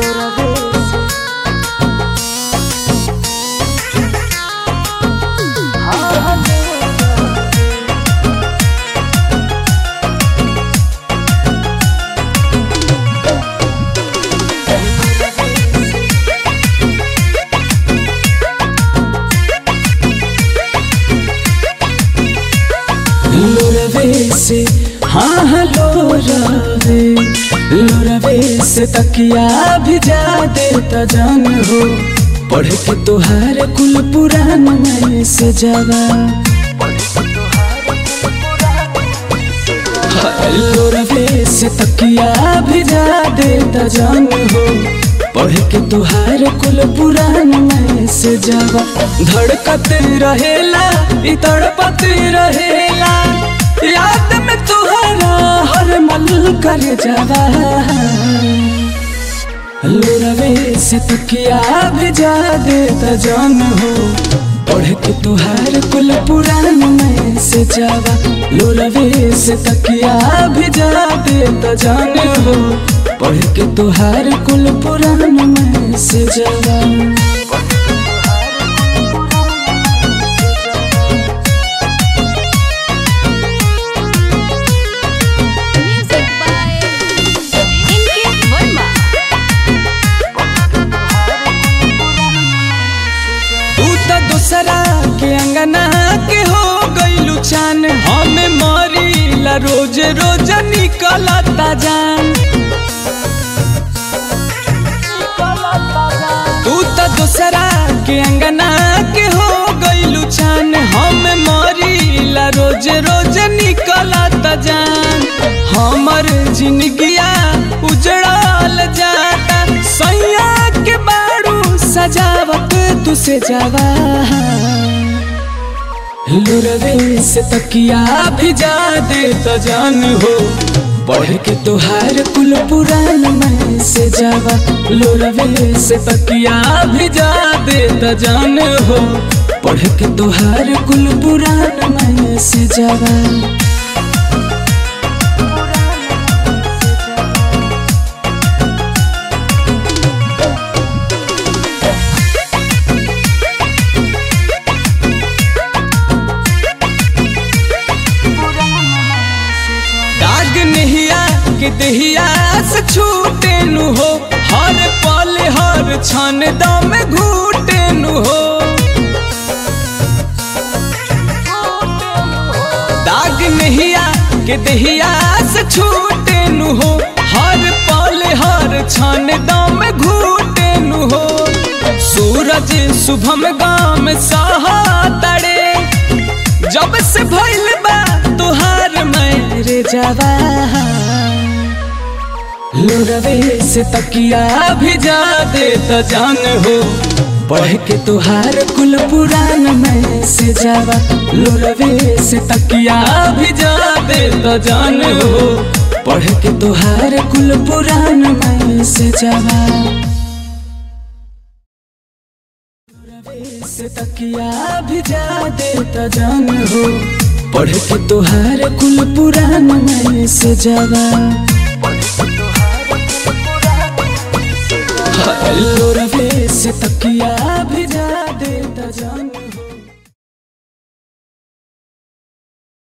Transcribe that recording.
लोरवे से हाँ हाँ लोरवे लोरवे से तकिया भिजा देता जान हो पढ़ के तोहार कुल पुराण में से जावा लोरवे से तकिया भिजा देता जान हो पढ़ के तुहार कुल पुराण में से जावा धड़कत रहेला इ तड़पत रहेला याद में तुहरा हर मल कर जावा लोरवे से तकिया भिजा देता जान हो पढ़ के तुहार कुल पुराण में से जावा लोरवे से तकिया भिजा देता जान हो पढ़ के तुहार कुल पुराण में से जावा Music by Inkit Verma. तू तो दूसरा के अंगना के हो गईलू चान हमें मरीला रोज रोज निकलता जान तू तो दूसरा के अंगना के हो गईलू चान हमें मरीला रोज रोज निकलता जान हमर जिंदगिया उजड़ल जाता सैया के बारू सजावत तुसे जावा लोरवे से तकिया भिजा दे तो जान हो पढ़ के तुहार कुल पुराण में से जावा लोरवे से तकिया भिजा दे तो जान हो पढ़ के तुहार कुल पुराण में से जावा दाग नहिया के दहिया से छूटे नु हो हर पल हर क्षण दम घूटे नु हो दाग नहिया के दहिया से छूटे नु हो हर पल हर क्षण दम घूटे नु हो सूरज शुभम गाम सहा तड़े जब से भइल बा तुहार मेरे जावा लोरवे से तकिया भिजा दे तो जान हो पढ़ के तुहार कुल पुराण में से जावा लोरवे से तकिया भिजा दे तो जान हो पढ़ के तुहार कुल पुराण में से जावा से तकिया भिजा देता जान हो पढ़ के तुहार कुल पुराण में से जावा लोरवे से तकिया भिजा देता जान